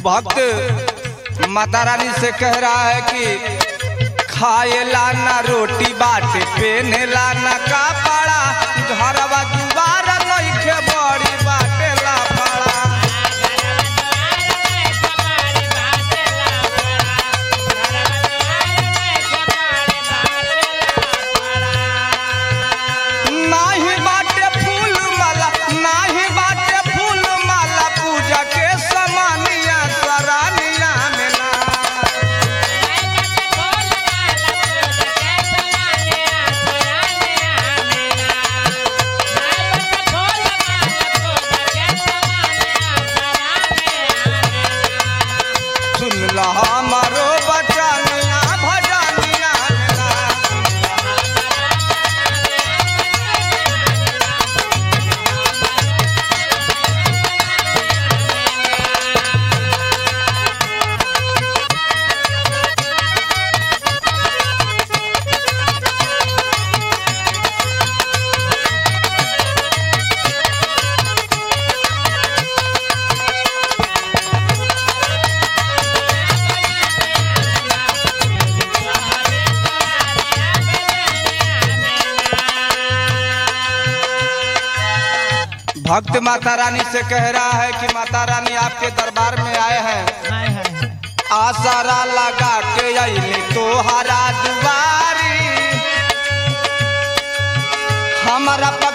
भक्त माता रानी से कह रहा है कि खाएला ना रोटी बाटे पेनेला ना कपड़ा घरवा दुबारा नइखे बड़ी बाटे लाफड़ा नाही बाटे फूल माला नाही बाटे फूल माला पूजा के समानिया सरानिया में ना सुन ला हमारो बचनिया भजनिया में ना भक्त माता रानी से कह रहा है कि माता रानी आपके दरबार में आए हैं आसारा लगा के अली तोहरा दुआरी हमारा